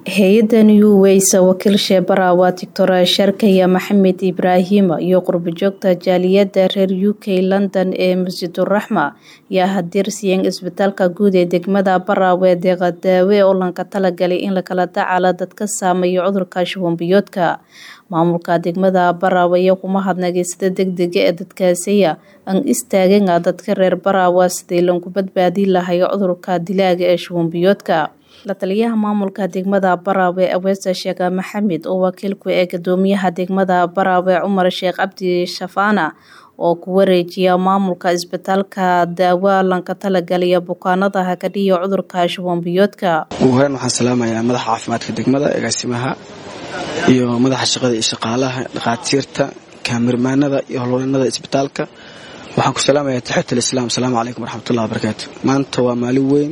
hay-adda new ways wakiil sheebara waa doctor sharkaya maxamed ibraahim iyo qurbajoogta jaaliyadda reer u k london ee masjiduraxma ayaa hadirsiiyeen isbitaalka guud ee degmada baraawe deeqa daawe oo lanka talagalay in lakala dacaalo dadka saameeya cudurka shubanbiyoodka maamulka degmada baraawe iyo kuma hadnagay sida degdega ee dadkaasiya aan istaageen dadka reer baraawe sidii lagu badbaadin lahay cudurka dilaaga ee shubanbiyoodka la taliyaha maamulka degmada baraawe aweesa sheekh maxamed oo wakiilku ee gudoomiyaha degmada baraawe cumar sheekh cabdi shafaana oo ku wareejiya maamulka isbitaalka daawa lanka talagalaya bukaanada hakadhiya cudurka shubanbiyoodka ugu horeyn waxaan salaamayaa madaxa caafimaadka degmada agaasimaha iyo madaxa shaqada iyo shaqaalaha dhakhaatiirta kaamirmaanada iyo howlwareennada isbitaalka waxaan ku salaamayaa taxiyat alislaam asalaamu calaykum waraxmatullahi wabarakaatu maanta waa maalin weyn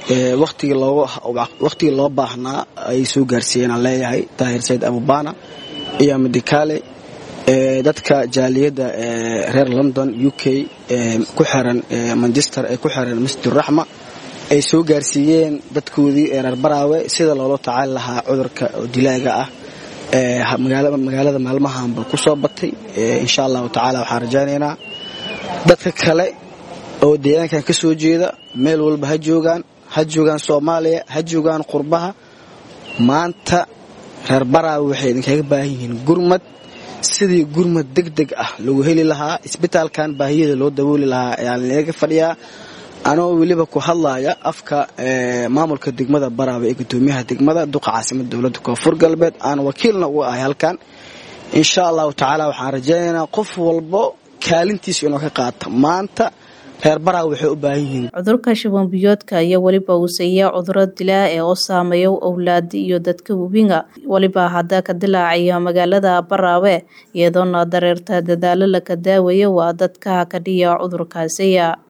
wakhtigii loo baahnaa ay soo gaarsiiyeen aan leeyahay daahir sayid abubana iyo midikaale dadka jaaliyadda reer london u k ku xiran manchester ee ku xiran masjiduraxma ay soo gaarsiiyeen dadkoodii ee reer baraawe sida loola tacaali lahaa cudurka oo dilaaga ah magaalada maalmahanba ku soo batay insha allahu tacaala waxaan rajaynaynaa dadka kale oo deegaankan ka soo jeeda meel walba ha joogaan ha joogaan soomaaliya ha joogaan qurbaha maanta reer baraawe waxay idinkaga baahan yihiin gurmad sidii gurmad deg deg ah lagu heli lahaa isbitaalkan baahiyada loo dabooli lahaa ayaan inaga fadhiyaa anoo weliba ku hadlaya afka maamulka degmada baraawe ee gudoomiyaha degmada duqa caasimada dowladda koonfur galbeed aan wakiilna uga ahay halkan insha allahu tacaala waxaan rajaynaynaa qof walbo kaalintiisa inoo ka qaata maanta reer baraawe waxay u baahan yihiin cudurka shubanbiyoodka iyo weliba uuseeya cuduro dilaa ee oo saameeya owlaadi iyo dadka webinga weliba hadda ka dilaacaya magaalada baraawe iyadoona dareerta dadaalo laka daawayo waa dadka hakadhiya cudurkaasiya